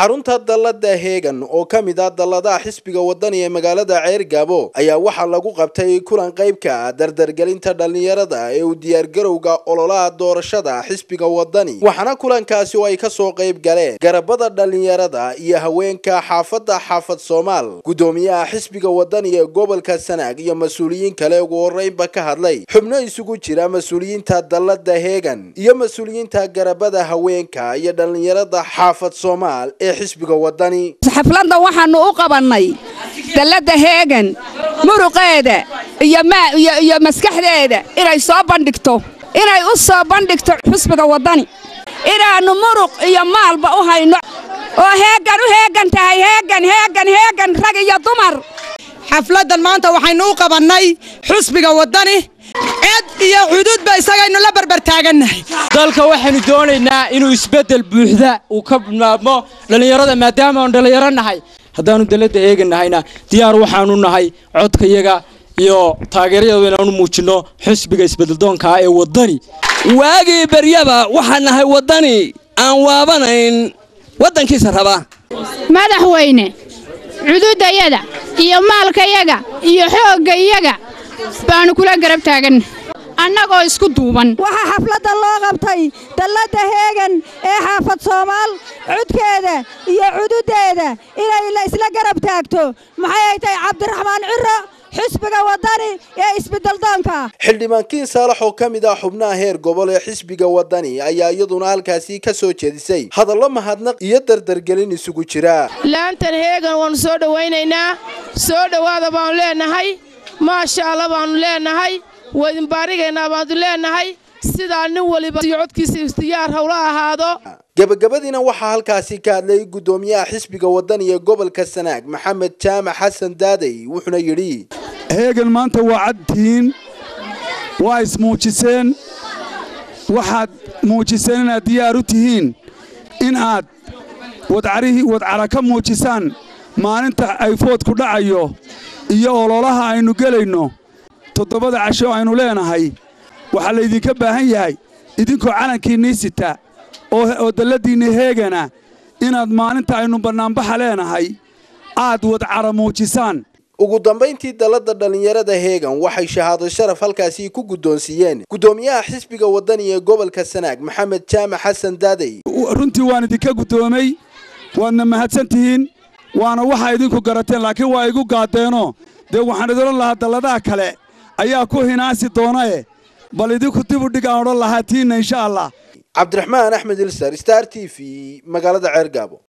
xarunta dallada heegan oo ka mid ah dalladaha xisbiga wadani ee magaalada ceergaabo ayaa waxaa lagu qabtay kulan qayb ka ah dardargelinta dhallinyarada ee u diyaargarowga ololaha doorashada xisbiga wadani waxaana kulankaasi oo ay kasoo qayb galeen garabada dhallinyarada iyo haweenka xaafadda xaafad soomaal gudoomiyaha xisbiga wadani ee gobolka sanaag iyo mas-uuliyiin kale ugu horeynba ka hadlay xubno isugu jira mas-uuliyiinta dallada heegan iyo mas-uuliyiinta garabada haweenka iyo dhallinyarada xaafad soomaal ee xisbiga wadani xafladda waxaannu u qabannay dalladda heegan muruqeeda iyo maskaxdeeda inay soo bandhigto inay u soo bandhigto xisbiga waddani inaannu muruq iyo maalba u hayno oo heegan u heegan tahay heegan heegan heegan rag iyo dumar xafladdan maanta waxaynu u qabannay xusbiga waddani cid iyo xuduudba isagaynu la barbartaagannahay dalka waxaynu doonaynaa inuu isbeddel buuxda uu ka bilaabmo dhallinyarada maadaama aan dhallinyaro nahay haddaannu dalladda eeganahayna diyaar waxaanu nahay codkayaga iyo taageerayadu inaanu muujinno xusbiga isbeddeldoonkaa ee waddani waagii beryaba waxaan nahay waddani aan waabanayn waddankiisa raba madaxweyne cududayada iyo maalkayaga iyo xooggayaga baannu kula garab taaganna annagoo isku duuban waxaa xafladda loo qabtay dalladda heegan ee xaafad soomaal cudkeeda iyo cududdeeda inay la isla garab taagto maxay ay tahay cabdiraxmaan ciro xisbiga waddani ee isbeddeldoonka xildhibaankiin saalax oo ka mid ah xubnaha heer gobol ee xisbiga waddani ayaa iyaduna halkaasi ka soo jeedisay hadallo mahadnaq iyo dardargelin isugu jira laantan heegan waannu soo dhowaynaynaa soo dhowaada baannu leennahay maasha alla baannu leennahay waydinbaarigaynaa baannu leennahay sidaa nin waliba codkiisa ikhtiyaar hawla ahaado gebagabadiina waxaa halkaasi ka hadlay guddoomiyaha xisbiga waddani ee gobolka sanaag maxamed jaamac xasan daadey wuxuuna yidhi heegan maanta waa cadtihiin waa ismuujiseen waxaad muujiseen inaad diyaar u tihiin in aad wadcarihii wadcara ka muujisaan maalinta ay foodku dhacayo iyo ololaha aynu gelayno toddobada casho aynu leenahay waxaa laydinka baahan yahay idinkoo calankiinnii sita oo dalladdiinni heegana inaad maalinta aynu bannaanbaxa leenahay aad wadcara muujisaan ugu dambayntii dalladda dhallinyarada heegan waxay shahaado sharaf halkaasi ku guddoonsiiyeen guddoomiyaha xisbiga waddani ee gobolka sanaag maxamed jaamac xasan daadey runtii waan idinka guddoomay waadna mahadsan tihiin waana waxaa idinku garateen laakiin waa igu gaadeenoo dee waxaan idin odhan lahaa dalladaha kale ayaa ku hinaasi doonae bal idinku dib u dhig aan odhan lahaa tiinna insha allah cabdiraxmaan axmed ilsar star t v magaalada ceergaabo